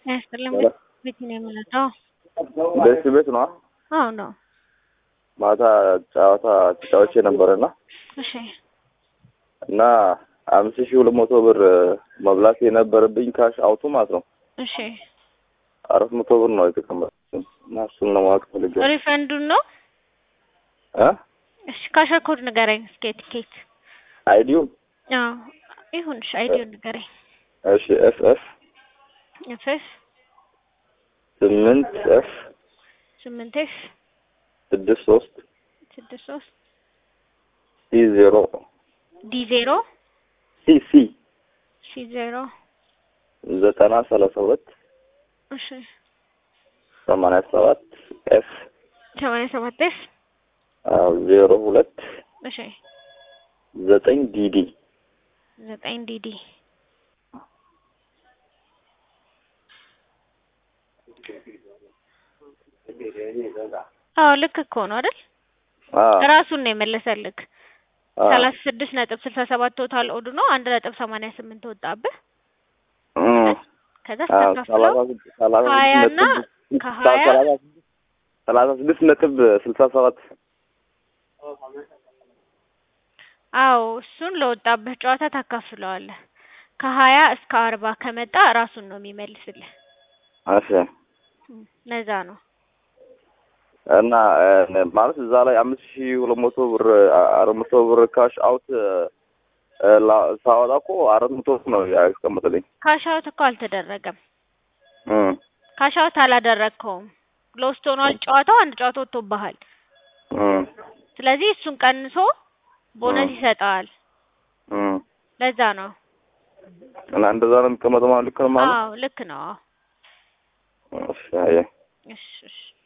ያስጥልም ቤት ነው የምንለው። ደስ ቤት ነው። አዎ ነው። ማታ ጨዋታ ተጫዋች ነበረና እሺ እና አምስት ሺህ ሁለት መቶ ብር መብላት የነበረብኝ ካሽ አውቱ ማለት ነው እሺ አራት መቶ ብር ነው የተቀመጠው እና እሱን ነው ማወቅ ፈልጌ ነው። ሪፈንዱን ነው። እ እሺ ካሸር ኮድ ንገረኝ እስኪ ቲኬት። አይዲው አዎ ይሁን። እሺ አይዲውን ንገረኝ። እሺ ኤፍ ኤፍ ኤፍኤስ ስምንት ኤፍ ስምንት ኤፍ ስድስት ሶስት ስድስት ሶስት ሲ ዜሮ ዲ ዜሮ ሲ ሲ ሲ ዜሮ ዘጠና ሰላሳ ሁለት እሺ ሰማንያ ሰባት ኤፍ ሰማንያ ሰባት ኤፍ አዎ ዜሮ ሁለት እሺ ዘጠኝ ዲዲ ዘጠኝ ዲዲ አዎ ልክ እኮ ነው አይደል? አዎ ራሱን ነው የመለሰልክ። አዎ ሰላሳ ስድስት ነጥብ ስልሳ ሰባት ቶታል ኦዱ ነው። አንድ ነጥብ ሰማንያ ስምንት ወጣብህ። እም ከዛ አዎ ስተካፍለው ሰላሳ ስድስት ሰላሳ ስድስት ሀያና ነጥብ ከሀያ ሰላሳ ስድስት ሰላሳ ስድስት ነጥብ ስልሳ ሰባት አዎ እሱን ለወጣብህ ጨዋታ ታካፍለዋለህ። ከሀያ እስከ አርባ ከመጣ ራሱን ነው የሚመልስልህ። እሺ እም፣ ለዛ ነው እና እ፣ ማለት እዛ ላይ አምስት ሺህ ሁለት መቶ ብር አ- አራት መቶ ብር ካሽ አውት እ፣ ላ- ሳወጣ እኮ አራት መቶ ብር ነው ያስቀምጥልኝ። ካሻውት እኮ አልተደረገም። እም ካሻውት አላደረግከውም። ሎስት ሆኗል ጨዋታው። አንድ ጨዋታ ወጥቶብሃል። እም ስለዚህ እሱን ቀንሶ ቦነስ እም ይሰጠዋል። እም ለዛ ነው። እና እንደዛ ነው የሚቀመጠው ማለት ልክ ነው ማለት አዎ ልክ ነው። አዎ እሺ አየህ እሺ እሺ